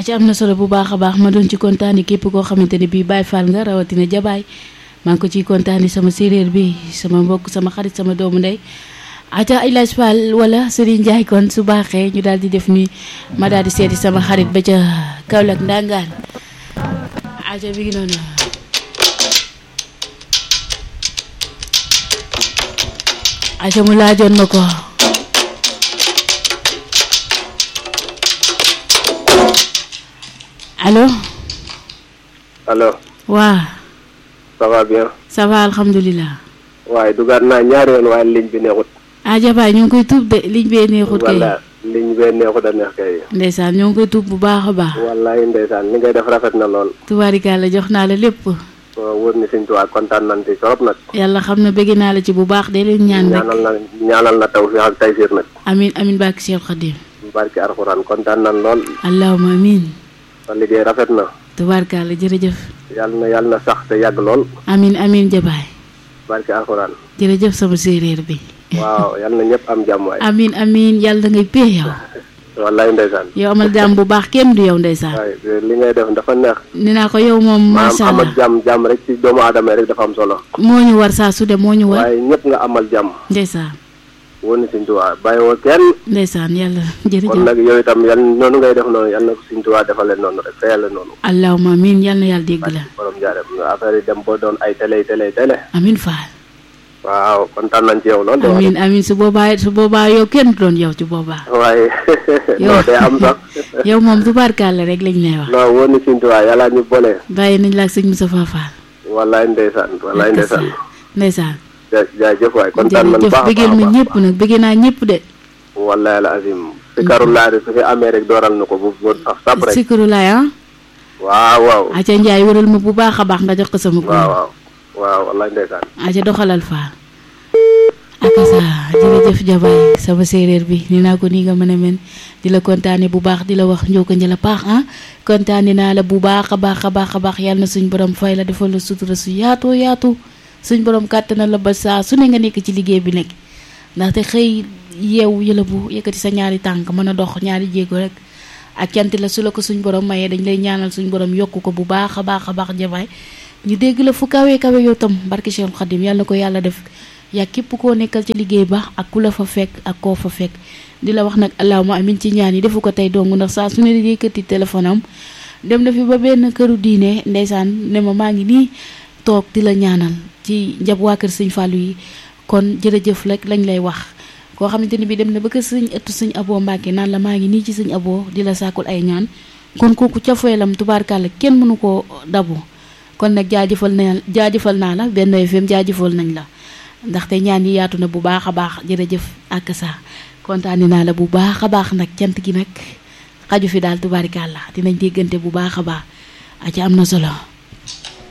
aca am na solo bu baax a baax ma doon ci kontaani képp koo xamante ne bii Baye Fall nga rawatina jabaay maa ngi ko ciy kontaani sama séeréer bi sama mbokk sama xarit sama doomu ndey aca Ilaaj Fall wala Serigne Ndiaye kon su baaxee ñu daal di def ni ma daal di seeti sama xarit ba ca Kaolack ndangaan aca bi ngi noonu aca mu laajoon ma ko allo allo waa ça va bien ça va alhamdulilah waaye dugaat naa ñaari yoon waaye ligne bi neexut ah jabaay ñu ngi koy tuub de liñ bee neexut kay walla ligne bee neexut a neex kay ndeysaan ñoo ngi koy tuub bu baax a baax wallaay ndeysaan li ngay def rafet na lool tubaarikàlla jox naa la lépp waaw wóor ni Sëñ Tuubaa kontaan nañ ci trop nag yàlla xam na bëgg naa la ci bu baax de leen ñaan rek ñaanal na ñaanal na tawfiix ak taysiir nag amin amin barke Cheikh Khadim barki alxuraan kontaan nañ lool allahuma amin sa liggéey rafet na tubaarikàlla jërëjëf yàlla na yàlla na sax te yàgg lool amin amin jabaay barki alxuraan jërëjëf sama séeréer bi waaw yàlla na ñëpp am jàmm waay amin amin yàlla ngay pee yow wallaay ndeysaan yow amal jàmm bu baax kenn du yow ndeysaan waaye li ngay def dafa neex ni naa ko yow moom maanaam macha amal allah jàmm jàmm rek ci doomu aadama rek dafa am solo moo ñu war saa su de moo ñu war waaye ñëpp nga amal jàmm ndeysaan wóor ni Sëñ Tuubaa bàyyiwoo kenn ndeysaan yàlla kon jërëjëf nag yow itam yal noonu ngay def noonu yal na ko Sëñ Tuubaa defalee noonu rek te yàlla noonu allahuma amin yàlla na yàlla dégg la borom jaarem affaire yi dem boo doon ay télé télé télé amin faal waaw kontaan nañ ci yow lool de wax amin amin su boobaa su boobaa yow kenn du doon yow ci boobaa waaye yow non day am sax yow moom tubaarkàlla rek lañ lay wax non wóor ni Sëñ Tuubaa yàlla ñu boole bàyyi nañ la ak sëñ Moustapha Fall wallaay ndeysaan wallaay ndeysaan ndeysaan ja jaajëf waay kontaan nañ jërëjëf baax a bëggeel ma baax a ñëpp baax nag bëggee naa ñëpp de wallaay la azim si karul laa su fi amee rek dooral na ko bu bu sax sap rek sikuru laay ah waaw waaw aca njaay wëral ma bu baax a baax nga jox ko sama ko waaw waaw waaw wallaay ndeysaan aca doxalal Fall akasa jërëjëf jabaay sama séeréer bi ni naa ko nii nga mën a men di la kontaane bu baax di la wax njoko njëla paax ah kontaane naa la bu baax a baax a baax a baax yàlla na suñ borom fay la defal la sutura su yaatoo yaatu suñ borom kàttanal la ba saa su ne nga nekk ci liggéey bi nekk ndaxte xëy yeewu yëla bu yëkkati sa ñaari tànk mën a dox ñaari jéego rek ak cant la su la ko suñ borom mayee dañ lay ñaanal suñ borom yokku ko bu baax a baax a baax jabaay ñu dégg la fu kawe kawe yow tam barke Cheikh Khadim yàlla na ko yàlla def yaa képp koo nekkal ci liggéey ba ak ku la fa fekk ak koo fa fekk di la wax nag allahuma amin ci ñaan yi defu ko tey dong ndax saa su ne di yëkkati téléphone am dem na fi ba benn këru diine ndeysaan ne ma maa ngi nii toog di la ñaanal ci njab waa kër sëñ Fallou yi kon jërëjëf rek lañ lay wax koo xamante ni bi dem na ba kër sëñ ëttu sëñ aboo Mbàkke naan la maa ngi nii ci sëñ aboo di la sàkkul ay ñaan kon kooku ca feelam tubaarkàlla kenn mënu koo dabu kon nag jaajëfal na jaajëfal naa la benn FM jaajëfal nañ la ndaxte ñaan yi yaatu na bu baax a baax jërëjëf ak sa kontaani naa la bu baax a baax nag cant gi nag xaju fi daal tubaarikàlla dinañ déggante bu baax a baax a ci am na solo